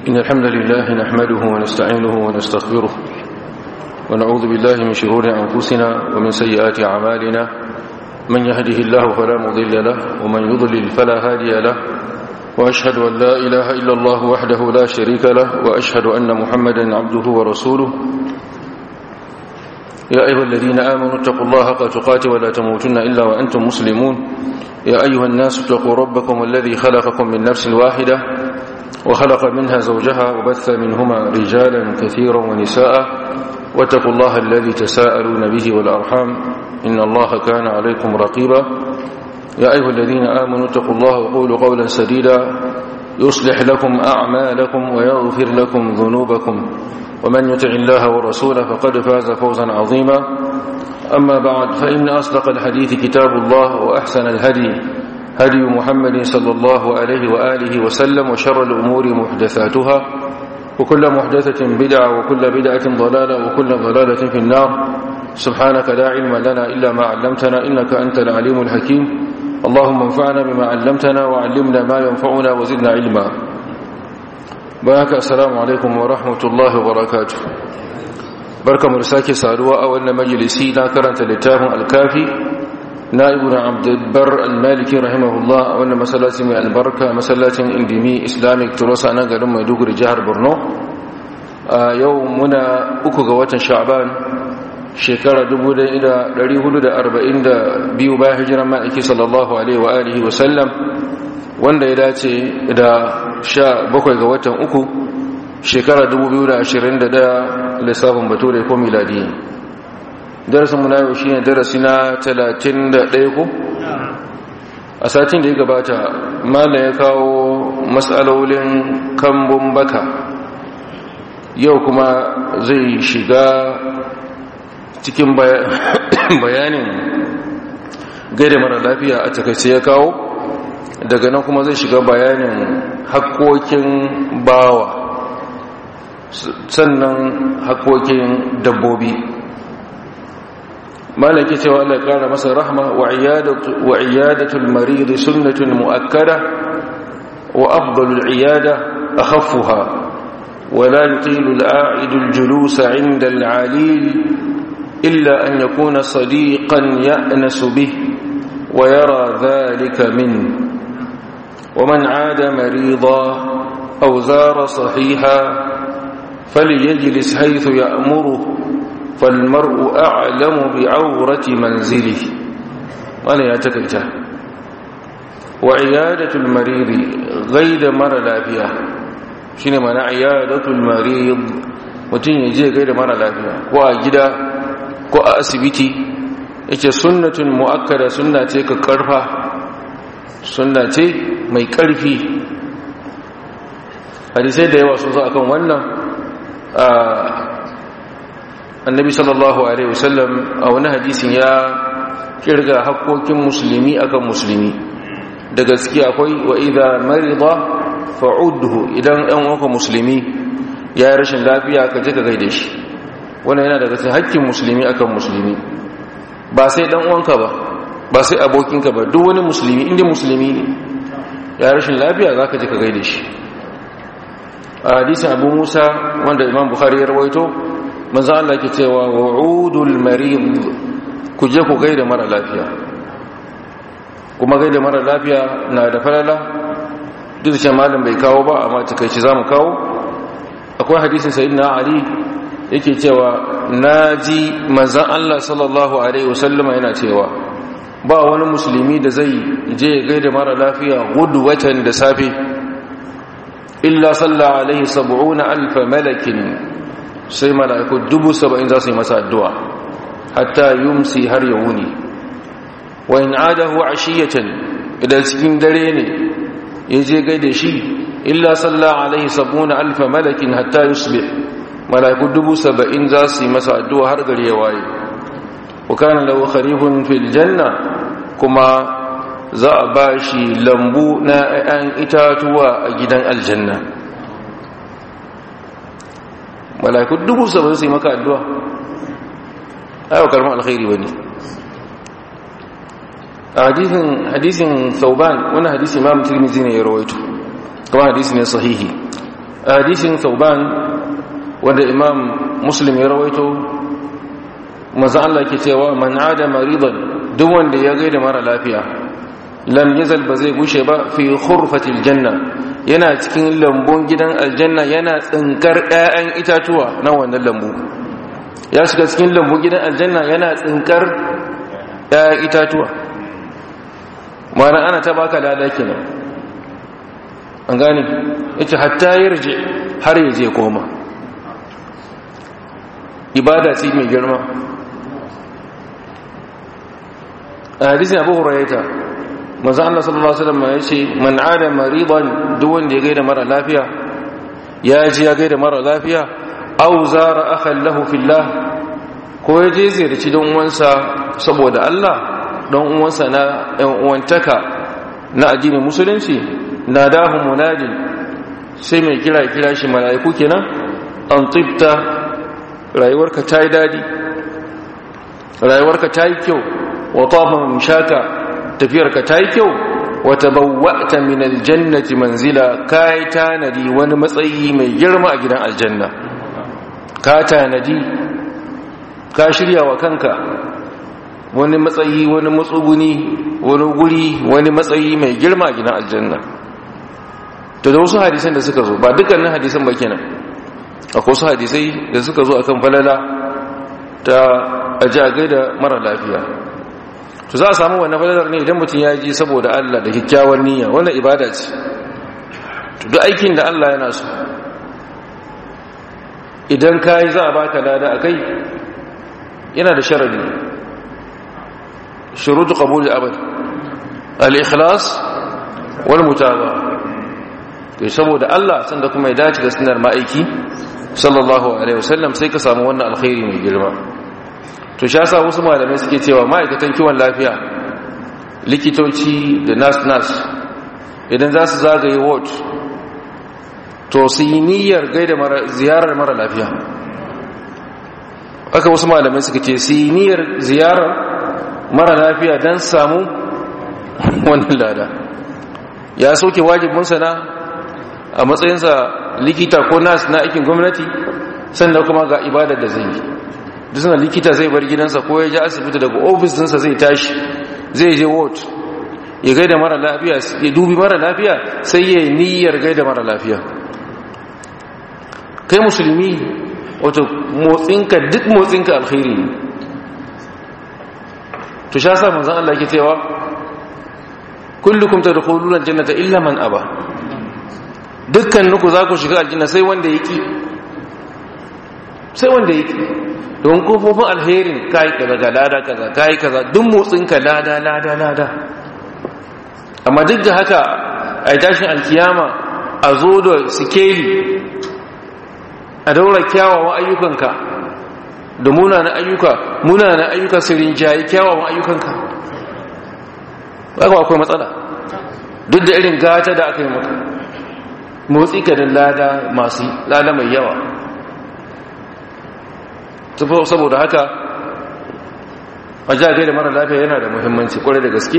إن الحمد لله نحمده ونستعينه ونستغفره ونعوذ بالله من شرور أنفسنا ومن سيئات أعمالنا من يهده الله فلا مضل له ومن يضلل فلا هادي له وأشهد أن لا إله إلا الله وحده لا شريك له وأشهد أن محمدا عبده ورسوله يا أيها الذين آمنوا اتقوا الله حق تقاته ولا تموتن إلا وأنتم مسلمون يا أيها الناس اتقوا ربكم الذي خلقكم من نفس واحدة وخلق منها زوجها وبث منهما رجالا كثيرا ونساء واتقوا الله الذي تساءلون به والأرحام إن الله كان عليكم رقيبا يا أيها الذين آمنوا اتقوا الله وقولوا قولا سديدا يصلح لكم أعمالكم ويغفر لكم ذنوبكم ومن يطع الله ورسوله فقد فاز فوزا عظيما أما بعد فإن أصدق الحديث كتاب الله وأحسن الهدي هدي محمد صلى الله عليه وآله وسلم وشر الأمور محدثاتها وكل محدثة بدعة وكل بدعة ضلالة وكل ضلالة في النار سبحانك لا علم لنا إلا ما علمتنا إنك أنت العليم الحكيم اللهم انفعنا بما علمتنا وعلمنا ما ينفعنا وزدنا علما بارك السلام عليكم ورحمة الله وبركاته بركة مرساكي سادوا أولنا مجلسي لا كرنت لتاهم الكافي نائبنا عبد البر المالكي رحمه الله أولنا مسلاتي من البركة مسلاتي اندمي إسلامي تروس أنا قلم يدوغر جهر برنو يومنا أكو قوة شعبان shekara 1442 bayan hijiran ma'aiki sallallahu alaihi wa alihi wa sallam wanda ya dace da 17 ga watan uku shekara 2021 lissafin bature ko miladi darasin mu na yau shine darasi na 31 ko a satin da ya gabata mala ya kawo matsalolin kambun baka yau kuma zai shiga cikin bayanin gaida mara lafiya a takaice ya kawo daga nan kuma zai shiga bayanin haƙoƙin bawa sannan haƙoƙin dabbobi malaki cewa Allah ƙara masa rahma wa iyadatul marid sunnatun mu'akkada wa afdalul iyada akhaffuha ولا يطيل العائد الجلوس عند العليل إلا أن يكون صديقا يأنس به ويرى ذلك منه ومن عاد مريضا أو زار صحيحا فليجلس حيث يأمره فالمرء أعلم بعورة منزله وأنا يتكيته وعيادة المريض غير مر لا فيها شنو معنى عيادة المريض mutum ya je gaida mara lafiya ko a gida ko a asibiti yake sunnatun mu'akkada sunna ce ka karfa sunna ce mai karfi hadisai da yawa sun zo akan wannan annabi sallallahu alaihi wasallam a wani hadisin ya kirga hakkokin musulmi akan musulmi da gaske akwai wa idza marida fa'udhu idan ɗan uwanka musulmi ya yi rashin lafiya ka je ka gaide shi wannan yana daga cikin hakkin musulmi akan musulmi ba sai dan uwanka ba ba sai abokinka ba duk wani musulmi inda musulmi ne ya rashin lafiya zaka je ka gaide shi a hadisin Abu Musa wanda Imam Bukhari ya rawaito manzo Allah yake cewa wa'udul marid ku je ku gaida mara lafiya kuma gaida mara lafiya na da falala duk da malam bai kawo ba amma takeici zamu kawo akwai hadisin sayyidina Ali yake cewa naji manzon Allah sallallahu alaihi wasallama yana cewa ba wani musulmi da zai je gaida mara lafiya gudu watan da safe illa salla alaihi sab'una alf malakin sai malaiku dubu saba'in za su yi masa addu'a hatta yumsi har ya wuni wa in adahu ashiyatan idan cikin dare ne ya je gaida shi illa salla alaihi sab'una alf malakin hatta yusbih malaiku dubu saba'in za su yi masa addu'a har gari ya waye wa kana lahu kharifun fil janna kuma za a ba shi lambu na 'ya'yan itatuwa a gidan aljanna malaiku dubu saba'in su yi maka addu'a ayyau karfin alkhairi ba ne a hadisin sauban wani hadisi imam tirmizi ne ya rawaito kuma hadisi ne sahihi hadisin sauban wanda imam muslim ya rawaito maza Allah ke cewa man ada maridan duk wanda ya gaida mara lafiya lam yazal ba zai gushe ba fi khurfatil janna yana cikin lambun gidan aljanna yana tsinkar ƴaƴan itatuwa na wannan lambu ya shiga cikin lambun gidan aljanna yana tsinkar ƴaƴan itatuwa ma'ana ana ta baka lada kenan an gane yace hatta yarje har ya je koma ibada ce mai girma a hadisin abu hurairata manzo Allah sallallahu alaihi wasallam ya ce man ada maridan duk wanda ya gaida mara lafiya ya ji ya gaida mara lafiya aw zara akhan lahu fillah ko ya je ziyarci don uwansa saboda Allah don uwansa na ɗan uwantaka na addinin musulunci nadahu munadin sai mai kira kira shi mala'iku kenan an tibta rayuwarka ta yi dadi rayuwarka ta yi kyau wa tafa mishaka tafiyarka ta yi kyau wata bawwata min aljannati manzila ka yi tanadi wani matsayi mai girma a gidan aljanna ka tanadi ka shirya wa kanka wani matsayi wani matsuguni wani guri wani matsayi mai girma a gidan aljanna to da wasu hadisan da suka zo ba dukkanin hadisan ba kenan akwai wasu hadisai da suka zo akan falala ta aji a gaida mara lafiya to za a samu wannan falalar ne idan mutum ya ji saboda Allah da kyakkyawar niyya wannan ibada ce to duk aikin da Allah yana so idan ka yi za a baka lada a kai yana da sharadi shurutu qabuli abad al-ikhlas wal mutaba to saboda Allah sanda kuma ya dace da sunnar ma'aiki sallallahu alaihi wasallam sai ka samu wannan alkhairi mai girma to shi yasa wasu malamai suke cewa ma'aikatan kiwon lafiya likitoci da nas-nas idan za su zagaye ward to su yi niyyar gaida ziyarar mara lafiya aka wasu malamai suka ce su yi niyyar ziyarar mara lafiya don samu wannan lada ya soke wajibinsa na a matsayinsa likita ko nas na aikin gwamnati sannan kuma ga ibadar da zai yi duk suna likita zai bar gidansa ko ya ji asibiti daga ofis dinsa zai tashi zai je ward ya gaida mara lafiya ya dubi mara lafiya sai ya yi niyyar gaida mara lafiya kai musulmi wato motsinka duk motsinka alkhairi ne to sha sa manzan Allah ke cewa kullukum tadkhuluna aljannata illa man aba dukkan nuku za ku shiga aljanna sai wanda yake sai wanda yake don kofofin alherin kai kaza ga lada kaza kai kaza duk motsinka lada lada lada amma duk da haka ai tashin alkiyama a zo da sikeli a daura kyawawan ayyukanka da munanan ayyuka munanan ayyuka su rinjayi kyawawan ayyukanka ba akwai matsala duk da irin gata da aka yi maka motsi ka da lada masu lada mai yawa saboda haka a jagai da mara lafiya yana da muhimmanci kwarai da gaske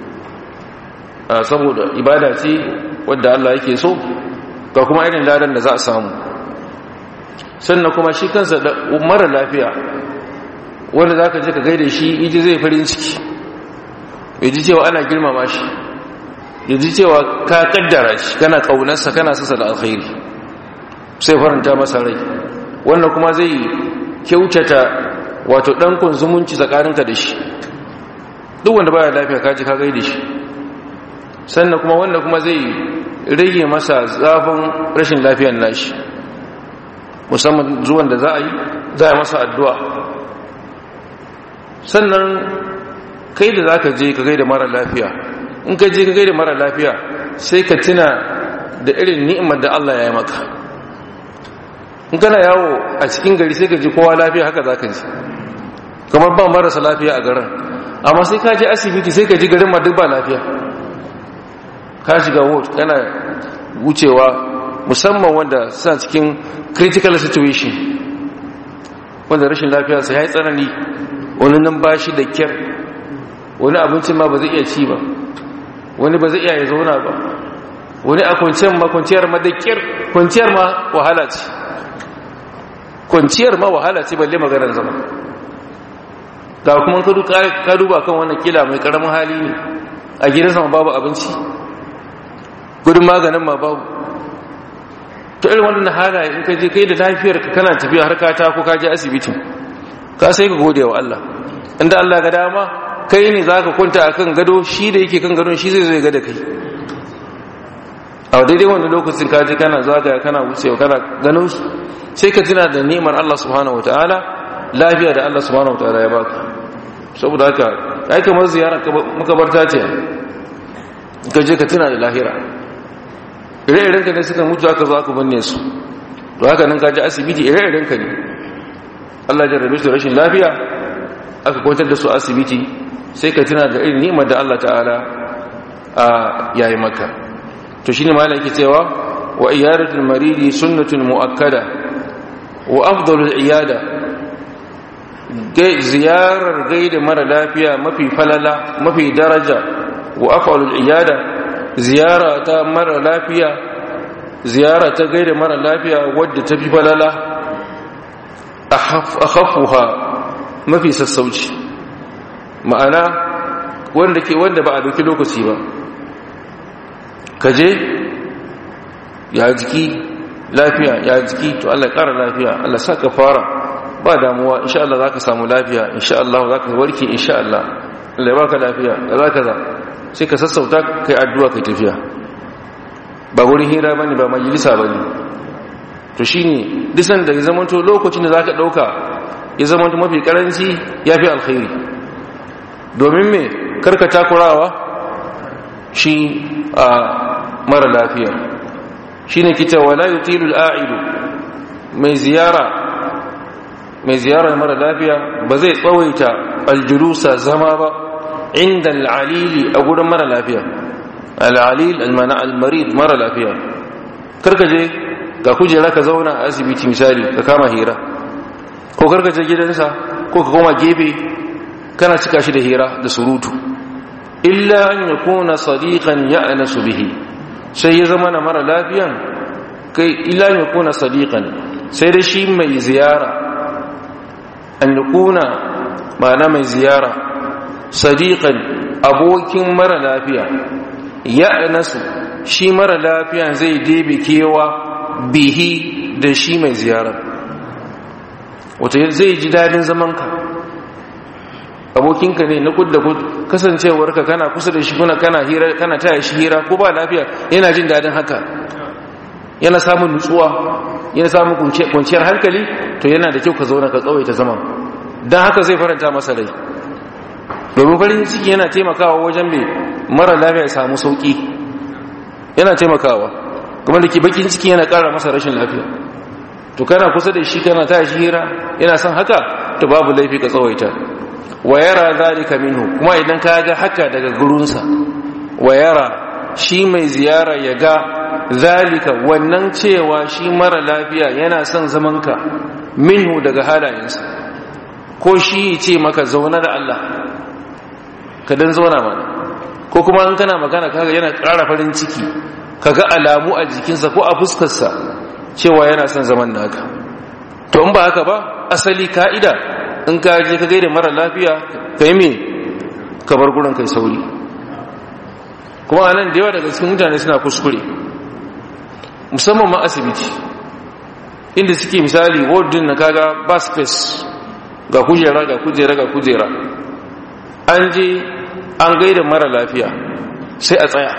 saboda ibada ce wadda Allah yake so ga kuma irin ladan da za a samu sannan kuma shi kansa da mara lafiya wanda za ka je ka gaida shi iji zai farin ciki ya ji cewa ana girmama shi ya ji cewa ka kaddara shi kana kaunarsa kana sasa da alkhairi sai faranta masa rai wannan kuma zai kyautata wato ɗankun zumunci tsakaninka da shi duk wanda baya lafiya kaji ka gaida shi sannan kuma wanda kuma zai rage masa zafin rashin lafiyar nashi musamman zuwan da za a yi za a masa addu'a sannan kai da za ka je ka gaida mara lafiya in ka je ka gaida mara lafiya sai ka tuna da irin ni'imar da Allah ya yi maka in kana yawo a cikin gari sai ka ji kowa lafiya haka za ka ji kamar ba marasa lafiya a garin amma sai ka je asibiti sai ka ji garin ma duk ba lafiya ka shiga ward kana wucewa musamman wanda suna cikin critical situation wanda rashin lafiya sai ya yi tsanani wani nan ba shi da kyar wani abincin ma ba zai iya ci ba wani ba zai iya ya zauna ba wani a kwanciyar ma kwanciyar ma da kyar kwanciyar ma wahala ce kwanciyar ma wahala ce balle maganar zama ga kuma ka duba kan wannan kila mai karamin hali ne a gidansa ma babu abinci gudun maganin ma babu to irin wannan halaye in ka je kai da lafiyar ka kana tafiya har ka ta ko ka je asibitin ka sai ka gode wa Allah inda Allah ga dama kai ne zaka kwanta akan gado shi da yake kan gadon shi zai zo ya ga da kai a daidai wanda lokacin ka je kana zagaya kana wucewa kana ganin su sai ka tuna da ni'imar Allah subhanahu wataala lafiya da Allah subhanahu wataala ya baka saboda haka ai kamar ziyarar makabarta ce ka je ka tuna da lahira ire-iren ka ne suka mutu aka zo aka binne su to haka nan ka ji asibiti ire-iren ka ne Allah ya jarrabe su rashin lafiya aka kwantar da su asibiti sai ka tuna da irin ni'imar da Allah ta'ala a yayi maka to shine malam yake cewa wa iyadatul maridi sunnatun muakkada wa afdalul iyada ziyarar gaida mara lafiya mafi falala mafi daraja wa afdalul iyada ziyara ta mara lafiya ziyara ta gaida mara lafiya wadda ta fi falala akhaffuha mafi sassauci ma'ana wanda ke wanda ba a dauki lokaci ba kaje ya jiki lafiya ya jiki to Allah ƙara lafiya Allah saka fara ba damuwa insha Allah zaka samu lafiya insha Allah zaka warke insha Allah Allah ya baka lafiya kaza kaza sai ka sassauta kai addu'a kai tafiya ba wurin hira bane ba majalisa bane to shine disan da ya zamanto lokacin da zaka dauka ya zamanto mafi karanci yafi alkhairi domin me karka takurawa shi a mara lafiya shine kita wala yutilu al-a'idu mai ziyara mai ziyara mara lafiya ba zai tsawaita aljulusa zama ba inda al'alili a gurin mara lafiya al'alil almana al-marid mara lafiya karka je ga kujera ka zauna a asibiti misali ka kama hira ko karka je gidansa ko ka koma gefe kana cika shi da hira da surutu illa an yakuna sadiqan ya'nasu bihi sai ya zama na mara lafiyan kai illa an yakuna sadiqan sai da shi mai ziyara an yakuna ma'ana mai ziyara sadiqan abokin mara lafiya ya'nasu shi mara lafiya zai debe kewa bihi da shi mai ziyara wato zai ji dadin zamanka abokinka ne na kud da kud kasancewarka kana kusa da shi kuna kana hira kana taya shi hira ko ba lafiya yana jin dadin haka yana samun nutsuwa yana samun kwanciyar hankali to yana da kyau ka zauna ka tsawaita zaman don haka zai faranta masa rai domin farin ciki yana taimakawa wajen mai mara lafiya ya samu sauki yana taimakawa kuma da ke bakin ciki yana kara masa rashin lafiya to kana kusa da shi kana taya shi hira yana son haka to babu laifi ka tsawaita wa yara zalika minhu kuma idan ka ga haka daga gurinsa wa yara shi mai ziyara ya ga zalika wannan cewa shi mara lafiya yana son zamanka minhu daga halayensa ko shi ce maka zauna da Allah ka dan zauna mana ko kuma in kana magana kaga yana ƙara farin ciki kaga alamu a jikinsa ko a fuskarsa cewa yana son zaman naka to in ba haka ba asali ka'ida in ka je ka gaida mara lafiya ka yi me ka bar gurin kai sauri kuma anan da yawa daga cikin mutane suna kuskure musamman ma asibiti inda suke misali wardin na kaga ba space ga kujera ga kujera ga kujera an je an gaida mara lafiya sai a tsaya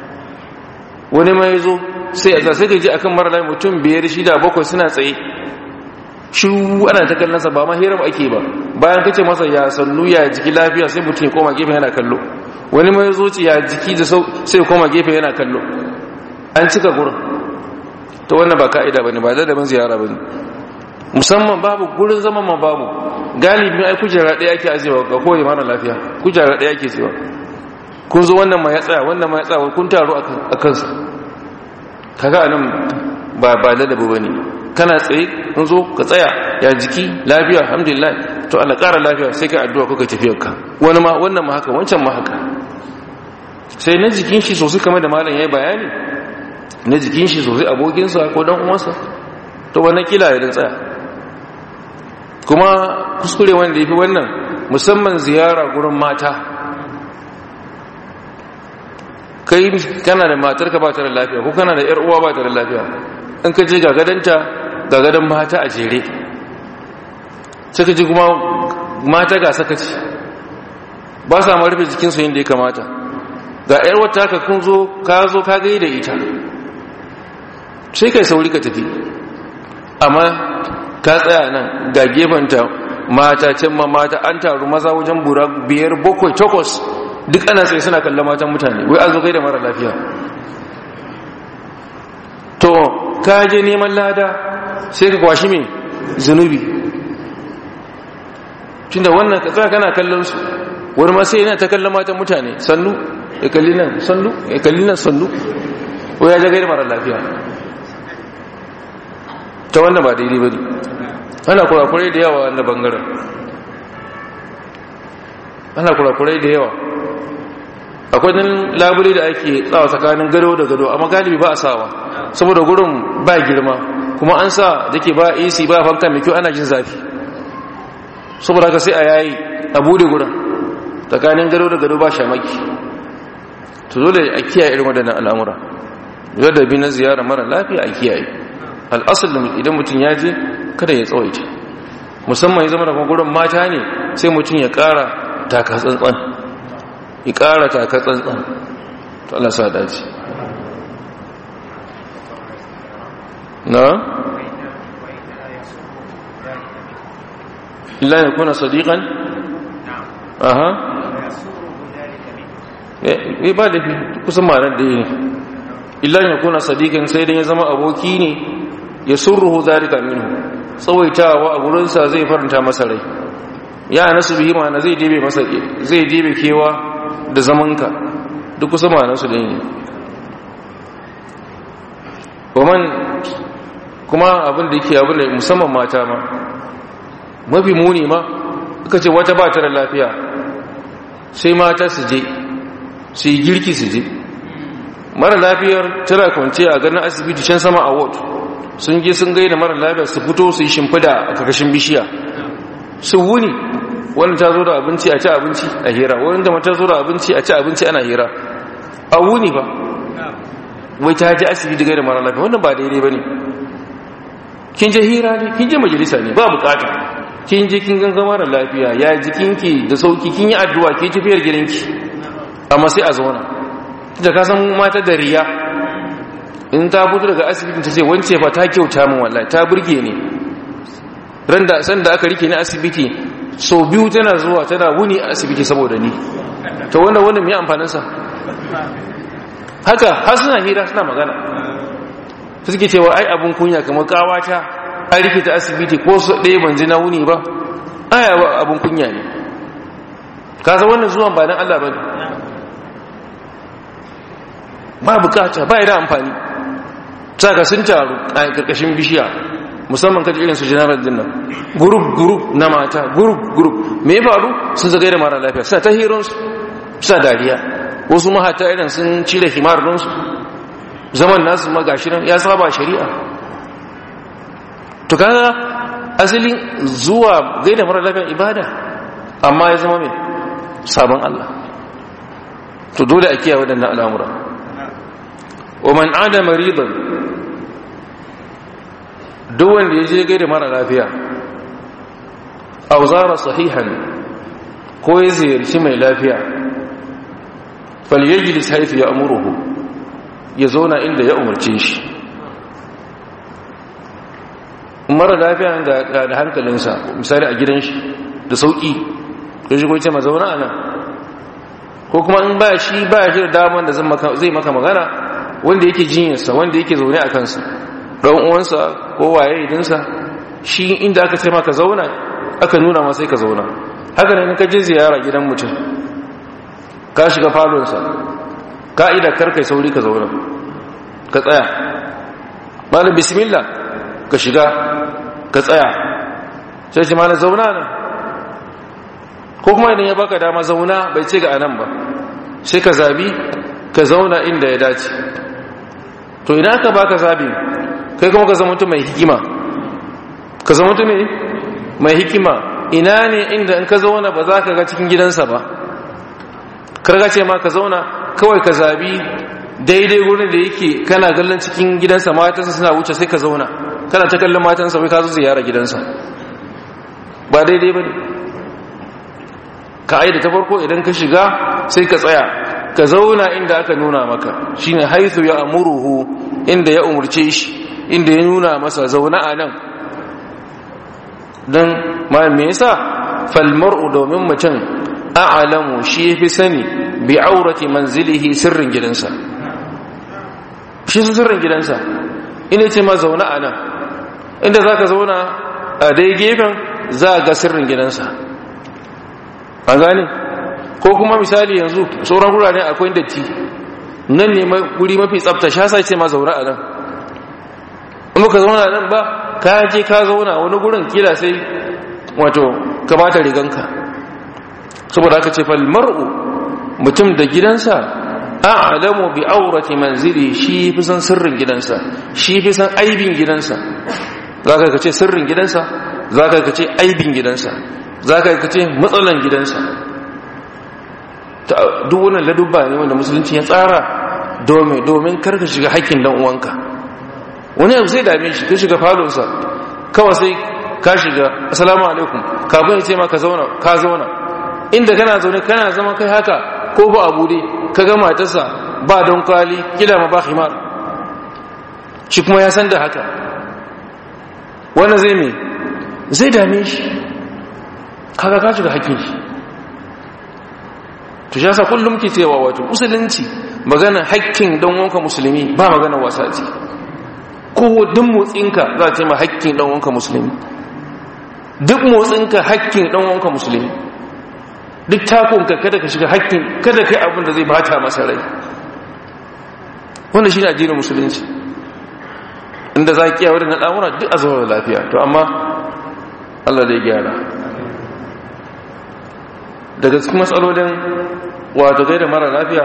wani mai zo sai a sai ka je akan mara lafiya mutum biyar shida bakwai suna tsaye shi ana ta kallonsa ba ma hirar ake ba bayan kace masa ya sannu ya jiki lafiya sai mutum ya koma gefe yana kallo wani mai zo ya jiki da sai koma gefe yana kallo an cika gurin ta wannan ba ka'ida bane ba da ziyara bane musamman babu gurin zaman ma babu galibin ai kujera ɗaya ake ajewa ga kowane mara lafiya kujera ɗaya ake cewa kun zo wannan ma ya tsaya wannan ma ya tsaya kun taro a kansa kaga anan ba ba ladabi bane kana tsaye kun zo ka tsaya ya jiki lafiya alhamdulillah to Allah ƙara lafiya sai ka addu'a kuka tafiyar ka wani ma wannan ma haka wancan ma haka sai na jikin shi sosai kamar da malam yayi bayani na jikin shi sosai abokinsa ko dan uwansa to wannan kila ya tsaya kuma kuskure wanda yafi wannan musamman ziyara gurin mata kai kana da matar ka ba ta da lafiya ko kana da yar uwa ba ta da lafiya in ka je ga gadanta ga gadan mata a jere sai ka ji kuma mata ga sakaci ba sa ma rufe jikinsu yadda ya kamata ga yar wata ka kun zo ka zo ka gai da ita sai kai sauri ka tafi amma ka tsaya nan ga gefenta mata can ma mata an taru maza wajen bura biyar bakwai takwas duk ana sai suna kallon matan mutane wai an zo kai da mara lafiya to ka je neman lada sai ka kwashi mai zunubi tunda wannan ka tsaya kana kallon su wani ma sai yana ta kallon matan mutane sannu ya kalli nan sannu ya kalli nan sannu ko ya jagai da mara lafiya ta wannan ba daidai ba ne ana kurakurai da yawa na bangaren ana kurakurai da yawa akwai nan labule da ake tsawa tsakanin gado da gado amma galibi ba a sawa saboda gurin ba girma kuma an sa da ke ba ac ba fanka mai kyau ana jin zafi saboda haka sai a yayi a bude gurin tsakanin gado da gado ba shamaki to dole a kiyaye irin waɗannan al'amura yadda bi na ziyara mara lafiya a kiyaye al'asar da idan mutum ya je kada ya tsawaita musamman ya zama da gurin mata ne sai mutum ya ƙara taka tsantsan ya ƙara taka tsantsan to Allah sa dace na illa ya kuna sadiqan aha eh ba da kusan ma'anar da yi illa ya kuna sadiqan sai dan ya zama aboki ne ya surruhu zalika minhu tsawaitawa a gurinsa zai faranta masa rai ya nasu bihi ma'ana zai dibe masa zai dibe kewa da zamanka duk kusa ma'anarsu da ne waman kuma abin da yake abin da musamman mata ma mafi muni ma suka ce wata ba ta da lafiya sai mata su je su yi girki su je mara lafiyar tana kwance a ganin asibiti can sama a ward sun je sun gaida mara lafiya su fito su yi shimfida a kakashin bishiya su wuni wani ta zo da abinci a ci abinci a hira wani da mata zo da abinci a ci abinci ana hira a wuni ba wai ta ji asibiti gaida mara lafiya wannan ba daidai ba ne kin je hira ne kin je majalisa ne ba bukata kin je kin ganga mara lafiya ya jikinki da sauki kin yi addu'a ke tafiyar gidanki amma sai a zauna da ka san mata da riya in ta fito daga asibitin ta ce wance fa ta kyauta min wallahi ta burge ni ran da san da aka rike ni asibiti so biyu tana zuwa tana wuni a asibiti saboda ni to wannan wannan me amfanin sa haka har suna hira suna magana ta suke cewa ai abun kunya kamar kawata an rike ta asibiti ko su ɗaya ban ji na wuni ba ai abun kunya ne ka san wannan zuwan ba dan Allah bane ba bukata ba da amfani saka sun taru a karkashin bishiya musamman kaji irin su general din nan group group na mata group group me ya faru sun zagai da mara lafiya suna ta hiron su suna dariya wasu mahata irin sun cire himar don su zaman nasu magashi nan ya saba shari'a to kaga asalin zuwa gaida mara lafiya ibada amma ya zama mai sabon Allah to dole a kiyaye waɗannan al'amura wa man ada maridan duk wanda ya je gaida mara lafiya aw zara sahihan ko ya ziyarci mai lafiya falyajlis haythu ya'muruhu ya zauna inda ya umarce shi mara lafiya da hankalinsa misali a gidan shi da sauki ya shigo ce ma zauna a nan ko kuma in ba shi ba shi da damar da zai maka magana wanda yake jinyarsa wanda yake zaune a kansa ɗan uwansa ko waye idinsa shi inda aka ce maka zauna aka nuna ma sai ka zauna haka ne ka je ziyara gidan mutum ka shiga falonsa ka'ida karkai sauri ka zauna ka tsaya malam bismillah ka shiga ka tsaya sai ce malam zauna nan ko kuma idan ya baka dama zauna bai ce ga anan ba sai ka zabi ka zauna inda ya dace to idan aka baka zabi kai kuma ka zama mutum mai hikima ka zama mutum mai hikima ina ne inda in ka zauna ba za ka ga cikin gidansa ba karga ce ma ka zauna kawai ka zabi daidai wurin da yake kana gallon cikin gidansa matansa suna wuce sai ka zauna kana ta kallon matansa wai ka zo ziyara gidansa ba daidai ba ne ka aida ta farko idan ka shiga sai ka tsaya ka zauna inda aka nuna maka shine haithu ya amuruhu inda ya umurce shi inda ya nuna masa zauna a nan don ma me yasa falmar'u domin mutum a'lamu shi yafi sani bi aurati manzilihi sirrin gidansa shi su sirrin gidansa ina ce ma zauna a nan inda zaka zauna a dai gefen za ga sirrin gidansa an gane ko kuma misali yanzu sauran wurare akwai datti nan ne guri mafi tsafta sha sai ce ma zauna a nan in ka zauna nan ba ka je ka zauna wani gurin kila sai wato ka bata riganka saboda aka ce fal mar'u mutum da gidansa a'lamu bi aurati manzili shi fi san sirrin gidansa shi fi san aibin gidansa zaka ka ce sirrin gidansa zaka ka ce aibin gidansa zaka ka ce matsalan gidansa duk wannan ladubba ne wanda musulunci ya tsara domin domin karka shiga haƙƙin dan uwanka wani abu sai dame shi ka shiga falonsa kawai sai ka shiga assalamu alaikum kafin ya ce ma ka zauna ka zauna inda kana zaune kana zama kai haka ko ba abu dai ka ga matarsa ba don kwali kila ma ba himar shi kuma ya san da haka wanda zai me zai dame shi kaga ka shiga hakkin shi to shi kullum ke cewa wato musulunci magana hakkin don wanka musulmi ba magana wasa ce ko duk motsinka za ta yi ma hakkin dan wanka musulmi duk motsinka hakkin dan wanka musulmi duk takonka kada ka shiga hakkin kada kai abin da zai bata masa rai wanda shi ne addinin musulunci inda za ki yawon al'amura duk a zama lafiya to amma Allah zai gyara daga cikin matsalolin wato gaida mara lafiya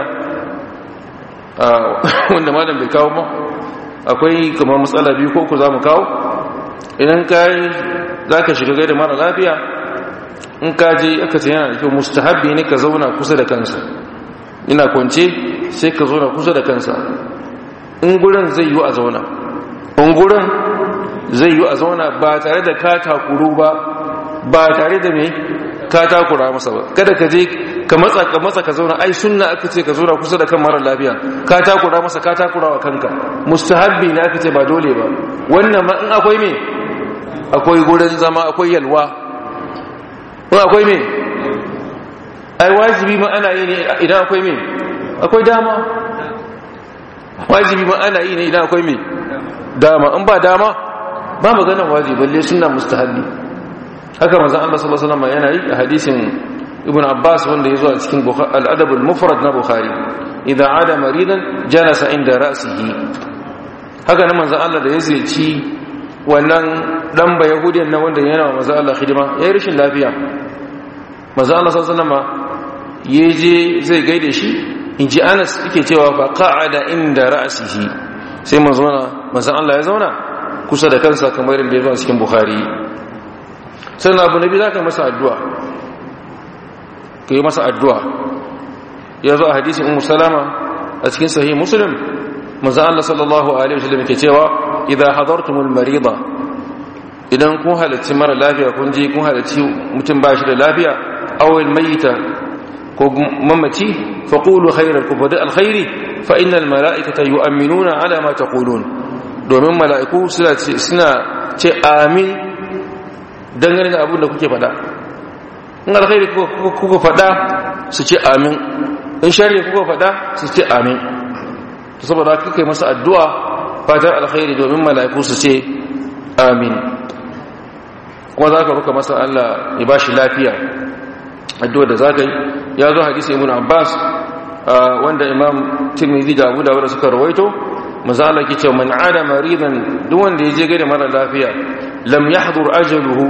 wanda malam bai kawo ba akwai kamar matsala biyu ko ku za mu kawo idan ka yi za ka shiga gaida mara lafiya in ka je aka ce yana da kyau mustahabbi ne ka zauna kusa da kansa ina kwance sai ka zauna kusa da kansa in gurin zai yi a zauna in gurin zai yi a zauna ba tare da ka takuru ba ba tare da mai ka takura masa ba kada ka je ka matsa ka matsa ka zauna ai sunna aka ce ka zauna kusa da kan mara lafiya ka takura masa ka takura wa kanka mustahabbi ne aka ce ba dole ba wannan ma in akwai me akwai gurin zama akwai yalwa in akwai me ai wajibi ma ana yi ne idan akwai me akwai dama wajibi ma ana yi ne idan akwai me dama in ba dama ba maganar wajibi balle sunna mustahabbi haka manzon Allah sallallahu alaihi wasallam yana yi a hadisin ibn Abbas wanda yazo a cikin al-adab al-mufrad na Bukhari idan ada maridan jalasa inda ra'sihi haka nan manzon Allah da ya ziyarci wannan dan ba yahudiyan nan wanda yana wa manzon Allah hidima yayi rashin lafiya manzon Allah sallallahu alaihi wasallam yaje zai gaide shi inji Anas yake cewa fa qa'ada inda ra'sihi sai manzon Allah ya zauna kusa da kansa kamar yadda ya zo a cikin Bukhari sannan abu nabi za ka masa addu'a ka yi masa addu'a ya zo a hadisin umu salama a cikin sahi musulun maza Allah sallallahu Alaihi wasallam ke cewa idan hadartumul marida idan kun halarci mara lafiya kun je kun halarci mutum ba shi da lafiya awil mayita ko mamaci faƙulu khairar ku faɗi alkhairi fa'inal mala'ikata yi aminuna ala ma ta domin mala'iku suna ce amin dangane da abin da kuke fada in alkhairi kuka fada su ce amin in shari'a kuka fada su ce amin to saboda kuka yi masa addu'a fatar alkhairi domin mala'iku su ce amin kuma za ka ruka masa Allah ya ba shi lafiya addu'a da za ka yi ya zo hadisi ibn abbas wanda imam tirmidhi da abu dawuda suka rawaito maza Allah ke ce man ada maridan duk wanda ya je gada mara lafiya lam yahdur ajaluhu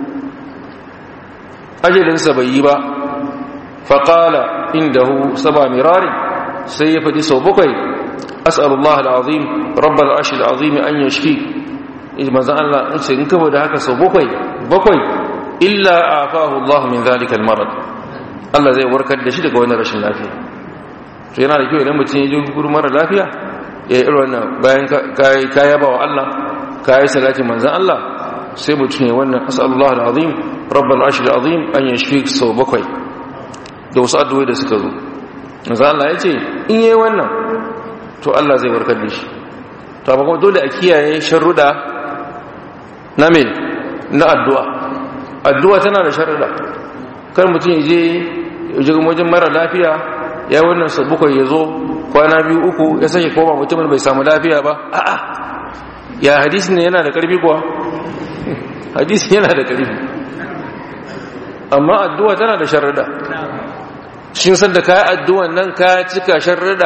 ajalinsa bai yi ba faƙala indahu saba mirari sai ya faɗi sau bakwai as'alullah al'azim rabbal arshi al'azim an yashfi manzon Allah in ce in kaba da haka sau bakwai bakwai illa afahu Allah min zalika al-marad Allah zai warkar da shi daga wannan rashin lafiya to yana da kyau idan mutum ya je gurin mara lafiya ya yi irin wannan bayan ka yaba wa Allah ka yi salati manzon Allah sai mutum ya wannan as'alullah al'azim rabbal arshi al'azim an yashfi sau bakwai da wasu addu'o'i da suka zo manzon Allah ya ce in yi wannan to Allah zai warkar da shi to amma kuma dole a kiyaye sharruda na me na addu'a addu'a tana da sharruda kar mutum je je wajen mara lafiya ya wannan sabukwai ya zo kwana biyu uku ya sake koma mutumin bai samu lafiya ba a'a ya hadisi ne yana da karfi kuwa hadisi yana da karfi amma addu'a tana da sharruda shin san da ka yi addu'an nan ka cika sharruda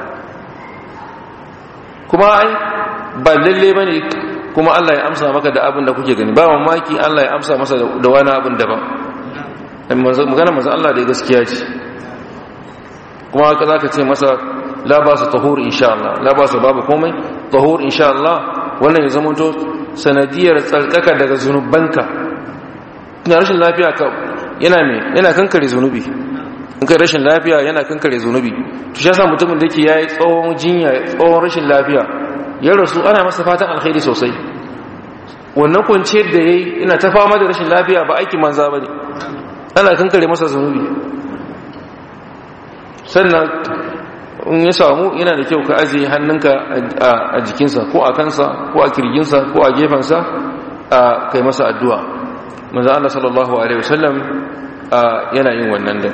kuma ai ba lalle ba ne kuma Allah ya amsa maka da abin da kuke gani ba mamaki Allah ya amsa masa da wani abin daban magana maza Allah da gaskiya ce kuma haka za ka ce masa la ba su tahur insha Allah la ba su babu komai tahur insha Allah wannan ya zamanto sanadiyar tsarkaka daga zunubanka ina rashin lafiya ka yana me yana kankare zunubi in kai rashin lafiya yana kankare zunubi to shi yasa mutumin da yake yayi tsawon jinya tsawon rashin lafiya ya rasu ana masa fatan alkhairi sosai wannan kwanciyar da yayi ina ta fama da rashin lafiya ba aikin manza bane ana kankare masa zunubi sannan in ya samu yana da kyau ka ajiye hannunka a jikinsa ko a kansa ko a kirginsa ko a gefensa a kai masa addu'a manzo Allah sallallahu alaihi wasallam yana yin wannan din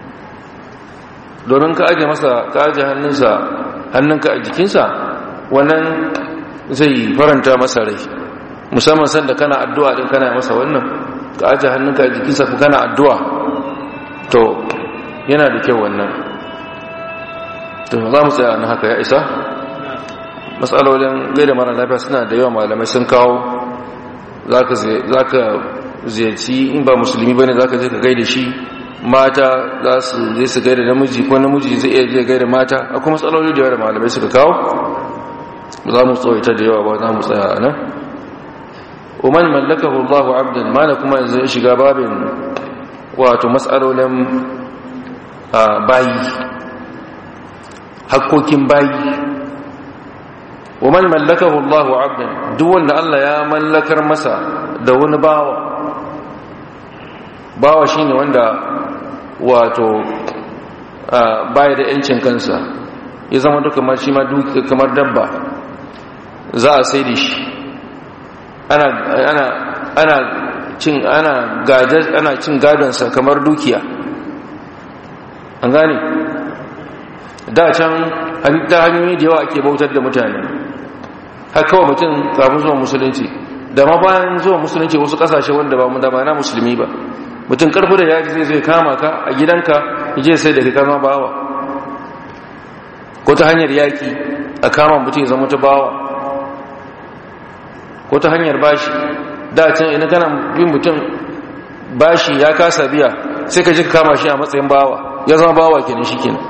domin ka aje masa ka aje hannunsa hannunka a jikinsa wannan zai faranta masa rai musamman sanda kana addu'a din kana masa wannan ka aje hannunka a jikinsa ku kana addu'a to yana da kyau wannan to za mu tsaya na haka ya isa matsalolin gaida mara lafiya suna da yawa malamai sun kawo za ka ziyarci in ba musulmi ba ne za ka je ka gaida shi mata za su zai su gaida namiji ko namiji zai iya je gaida mata akwai matsaloli da yawa da malamai suka kawo za mu tsawaita da yawa ba za mu tsaya a nan umar mallaka Allahu abdan mana kuma yanzu ya shiga babin wato matsalolin bayi hakkokin bayi umar mallaka Allahu abdan duk wanda Allah ya mallakar masa da wani bawa bawa shine wanda wato baya da yancin kansa ya zama duka kamar shi ma kamar dabba za a sai da shi ana ana ana cin ana gajar ana cin gadonsa kamar dukiya an gane da can ta hanyoyi da yawa ake bautar da mutane har kawai mutum kafin zuwa musulunci da ma bayan zuwa musulunci wasu kasashe wanda ba mu da ba na musulmi ba mutum karfi da yaji zai zai kama ka a gidanka je sai da kama bawa ko ta hanyar yaki a kama mutum zama ta bawa ko ta hanyar bashi da can ina kana bin mutum bashi ya kasa biya sai ka ji ka kama shi a matsayin bawa ya zama bawa kenan shi kenan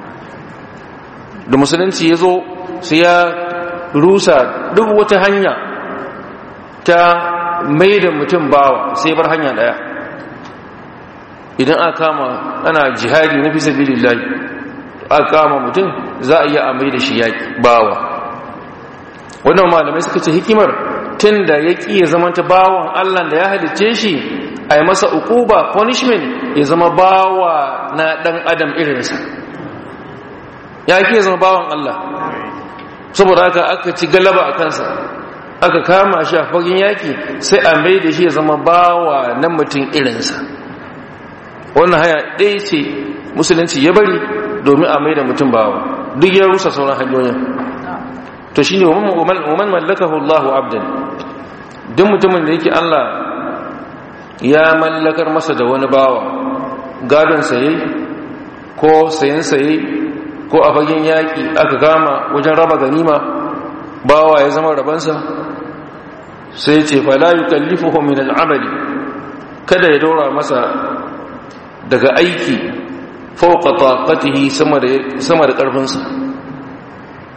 da musulunci ya zo sai ya rusa duk wata hanya ta mai da mutum bawa sai bar hanya daya idan aka kama ana jihadi na fi sabilillahi aka kama mutum za a iya amai da shi yaki bawa wannan malamai suka ce hikimar tun da ya ƙi ya zama ta bawan allah da ya halicce shi a yi masa ukuba punishment ya zama bawa na ɗan adam irinsa ya ƙi ya zama bawan allah saboda haka aka ci galaba a kansa aka kama shi a fagen yaki sai a mai da shi ya zama bawa na mutum irinsa wannan haya ɗaya ce musulunci ya bari domin a mai da mutum bawa duk ya rusa sauran hanyoyin to shi ne waman mallakahu allahu abdan duk mutumin da yake allah ya mallakar masa da wani bawa gadon saye ko sayen saye ko a fagen yaƙi aka gama wajen raba ganima bawa ya zama rabansa sai ce fala yukallifuhu min al'amali kada ya dora masa daga aiki fawqa taqatihi sama da sama da karfinsa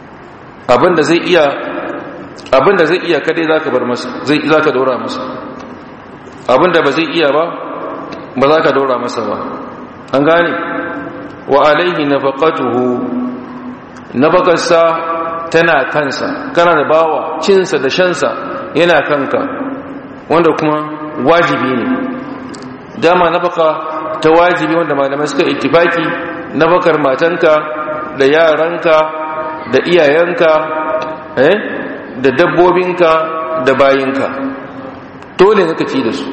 abinda zai iya abinda zai iya kadai zaka bar masa zai zaka dora masa abinda ba zai iya ba ba zaka dora masa ba an gane wa alaihi nafaqatuhu nafaqarsa tana kansa kana da bawa cinsa da shansa yana kanka wanda kuma wajibi ne dama nafaka ta wajibi wanda malamai suka ittifaki nafakar matanka da yaranka da iyayenka eh da dabbobinka da bayinka dole ne ka ci da su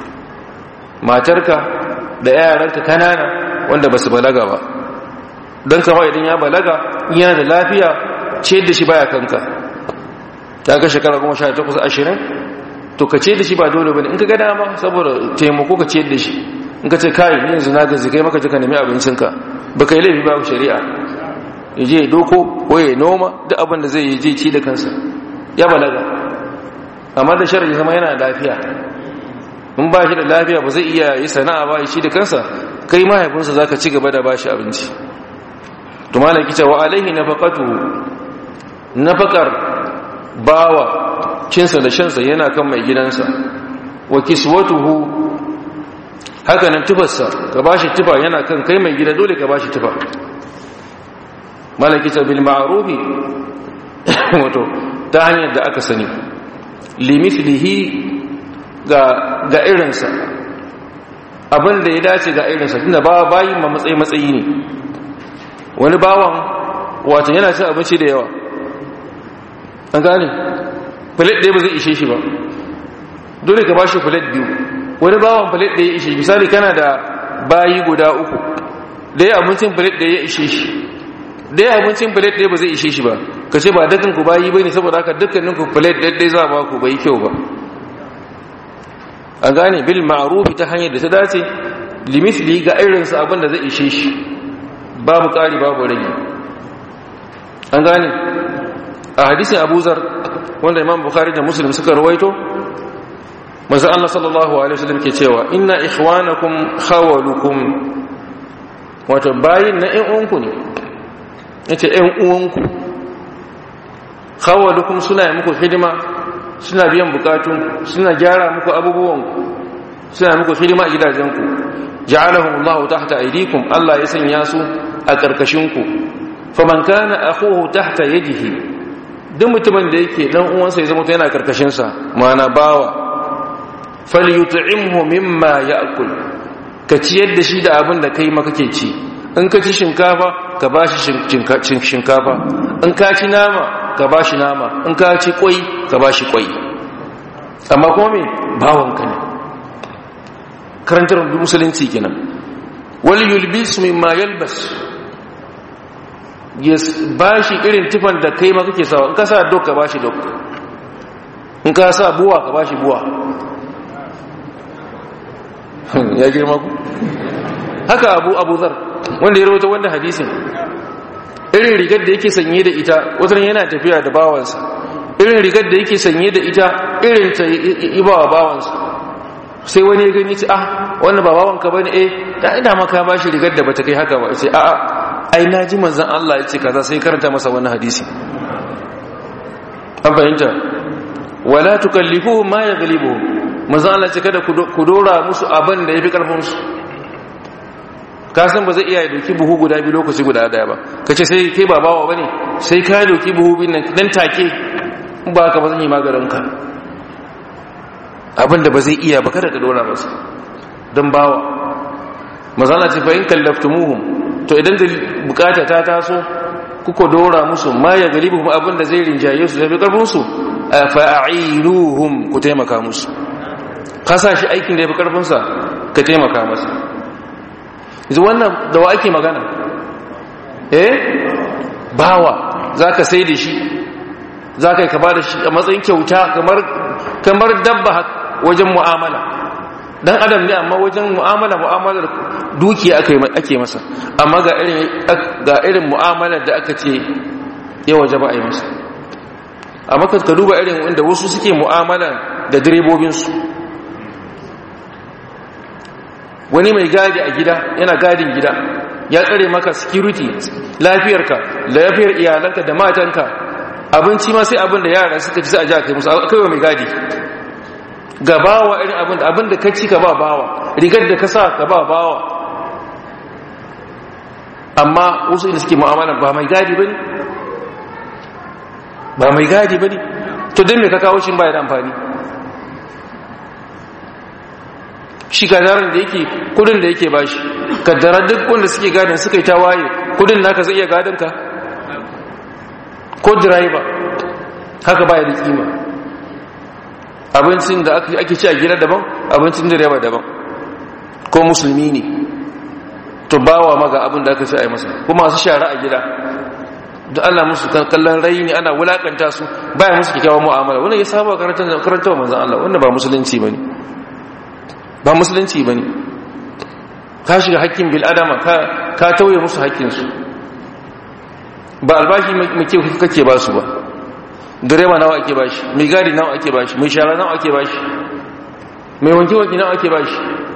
matarka da yaranka kanana wanda ba su balaga ba don kawai idan ya balaga yana da lafiya ce da shi baya kanka ta ga shekara kuma sha takwas ashirin to ka ce da shi ba dole ba ne in ka gada ma saboda taimako ka ce da shi in ka ce kayi ni yanzu na gazi kai maka jika nemi abincinka ba ka yi laifi babu shari'a ya je doko ko ya noma duk abin da zai yi je ci da kansa ya balaga amma da shari'a zama yana lafiya in ba shi da lafiya ba zai iya yi sana'a ba shi da kansa kai mahaifinsa za ka ci gaba da ba shi abinci to malaki cewa alaihi nafaqatu nafaqar bawa cinsa da shansa yana kan mai gidansa wa kiswatuhu haka nan tufarsa ka bashi tufa yana kan kai mai gida dole ka bashi tufa malaki ta bil ma'rufi wato ta hanyar da aka sani limithlihi ga ga irinsa abin da ya dace ga irinsa tunda ba bayin ma matsayi matsayi ne wani bawan wato yana cin abinci da yawa an gane filet ɗaya ba zai ishe shi ba dole ka ba shi filet biyu wani bawan filet ɗaya ya ishe misali kana da bayi guda uku ɗaya abincin filet ɗaya ya ishe shi ɗaya abincin filet ɗaya ba zai ishe shi ba ka ce ba dukkan ku bayi bai ne saboda haka dukkanin ku filet ɗaya za ba ku bai kyau ba an gane bil ma'rufi ta hanyar da ta dace limithli ga irinsa abin da zai ishe shi babu ƙari babu rage an gane a hadisin abu zar wanda imam bukhari da muslim suka rawaito manzo Allah sallallahu alaihi wasallam ke cewa inna ikhwanakum khawalukum wato bayin na ƴan uwanku ne yace ƴan uwanku khawalukum suna yi muku hidima suna biyan bukatun suna gyara muku abubuwanku suna muku hidima a gidajenku ja'alahum Allah tahta aydikum Allah ya sanya su a ƙarƙashinku faman kana akhuhu tahta yadihi duk mutumin da yake dan uwansa ya zama yana karkashin sa mana bawa falyut'imhu mimma ya'kul ka ciyar da shi da abin da kai ma kake ci in ka ci shinkafa ka bashi shinkafa in ka ci nama ka bashi nama in ka ci kwai ka bashi kwai amma kuma me bawanka ne karantar musulunci kenan wal yulbis mimma yalbas ya ba shi irin tufan da kai ma kake sawa in ka sa dok ka ba shi dok in ka sa buwa ka ba shi buwa ya girma ku haka abu abu zar wanda ya rawata wanda hadisin irin rigar da yake sanye da ita watan yana tafiya da bawansa irin rigar da yake sanye da ita irin ta yi bawa bawansa sai wani ya gani ce ah wannan ba bawanka bane eh da ina maka ba shi rigar da bata kai haka ba sai a'a ai na ji manzan Allah ya ce kaza sai karanta masa wani hadisi an fahimta wala tukallifuhum ma yaghlibuhum manzan Allah ya ce kada ku dora musu abin da yafi karfin su ka san ba zai iya doki buhu guda biyu lokaci guda daya ba kace sai kai ba bawa bane sai ka doki buhu biyu nan dan take ba ka ba zan yi maganin ka abin da ba zai iya ba kada ka dora masa dan bawa manzan Allah ya ce fa in kallaftumuhum to idan da bukata ta taso kuka dora musu ma ya galibu kuma abin da zai rinjaye su zafi karfinsu fa'iluhum ku taimaka musu ka sa shi aikin da ya fi karfinsa ka taimaka masa yanzu wannan da wa ake magana eh bawa za ka sai da shi za ka yi ka ba da shi a matsayin kyauta kamar dabba wajen mu'amala dan adam ne amma wajen mu'amala mu'amalar dukiya ake masa amma ga irin ga irin mu'amalar da aka ce ya waje ba a yi masa amma ka duba irin wanda wasu suke mu'amala da direbobinsu wani mai gadi a gida yana gadin gida ya tsare maka security lafiyarka lafiyar iyalanka da matanka abinci ma sai abin da yara suka ci sai a ji a kai musu kai wa mai gadi ga bawa irin abin da abin da ka ci ka ba bawa rigar da ka sa ka ba bawa amma wasu inda suke mu'amala ba mai gadi bane ba mai gadi bane to dan me ka kawo shi ba ya da amfani shi kadaran da yake kudin da yake bashi kaddara duk wanda suke gadin suka yi tawaye kudin naka zai iya gadin ka ko driver haka baya da kima abincin da ake ci a gida daban abincin direba daban ko musulmi ne to bawa maga abin da aka ci a yi masa kuma masu shara a gida da ana musu kallon raini ana wulakanta su baya musu kyakkyawan mu'amala wannan ya saba karantar manzan Allah wannan ba musulunci bane ba musulunci bane ka shiga hakkin bil adama ka ka tauye musu hakkin su ba albashi mai kyau kake ba su ba direba nawa ake bashi mai gadi nawa ake bashi mai shara nawa ake bashi mai wanke wanke nawa ake bashi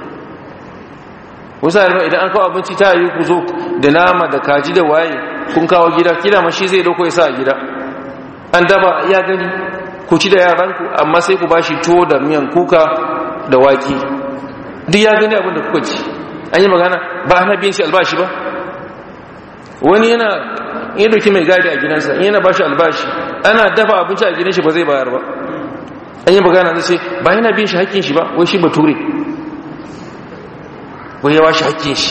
wasu halima idan an kawo abinci ta yi ku zo da nama da kaji da waye kun kawo gida kila mashi zai dauko ya sa a gida an daba ya gani ku ci da yaranku amma sai ku bashi tuwo da miyan kuka da waki duk ya gani abin da kuka ci an yi magana ba ana biyan shi albashi ba wani yana ya dauki mai gadi a gidansa yana ba shi albashi ana dafa abinci a gidan shi ba zai bayar ba an yi magana zai ce ba yana bin shi hakkin shi ba wai shi bature wai ya washe hakkin shi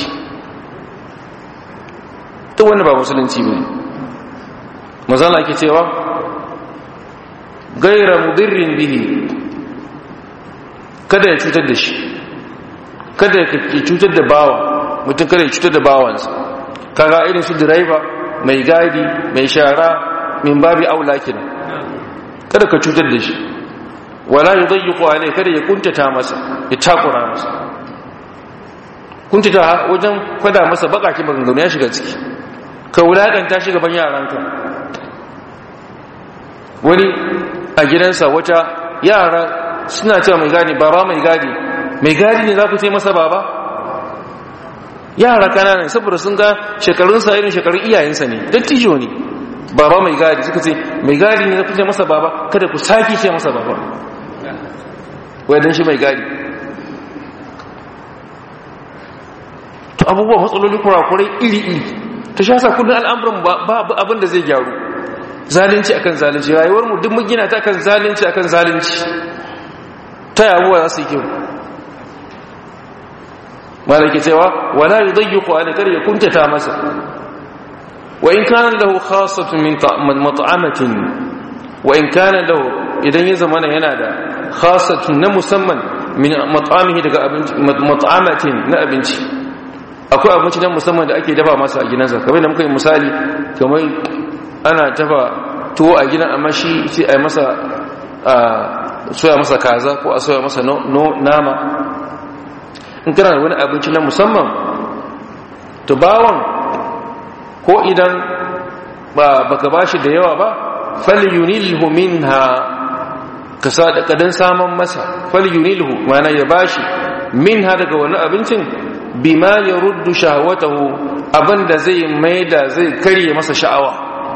ta wanda ba musulunci ba mazala ke cewa gaira mudirrin bihi kada ya cutar da shi kada ya cutar da bawa mutum kada ya cutar da bawansa kaga irin su direba mai gadi mai shara min babi aula kin kada ka cutar da shi wala yudayyiqu alai kada ya kuntata masa ya takura masa kuntata wajen kwada masa bakaki maganganu ya shiga ciki ka wulakanta shi gaban yaranka wani a gidansa wata yara suna cewa mai gadi baba mai gadi mai gadi ne za ku ce masa baba yara kananan saboda sun ga shekarunsa irin shekarun iyayensa ne dattijo ne baba mai gadi suka ce mai gadi ne zafi ce masa baba kada ku sake ce masa baba wadda shi mai gadi to abubuwa matsaloli kurakurai iri-iri ta sha sa kudin al'amuran babu abin da zai gyaru zalunci akan zalunci rayuwar mu duk mun gina ta kan zalunci akan zalunci ta yabuwa za su yi kyau malaki cewa wala yudayyiqu alayka ya kuntata masa wa in kana lahu khassatun min mat'amatin wa in kana lahu idan ya zamana yana da khassatun na musamman min mat'amihi daga abinci mat'amatin na abinci akwai abinci na musamman da ake dafa masa a gidansa kamar da muka yi misali kamar ana dafa tuwo a gidan amma shi sai a yi masa soya masa kaza ko a soya masa nama in kana da wani abinci na musamman to bawon ko idan ba baka bashi da yawa ba falyunilhu minha ka kadan saman masa falyunilhu mana ya bashi minha daga wani abincin bima yaruddu shahwatahu abinda zai maida zai karye masa sha'awa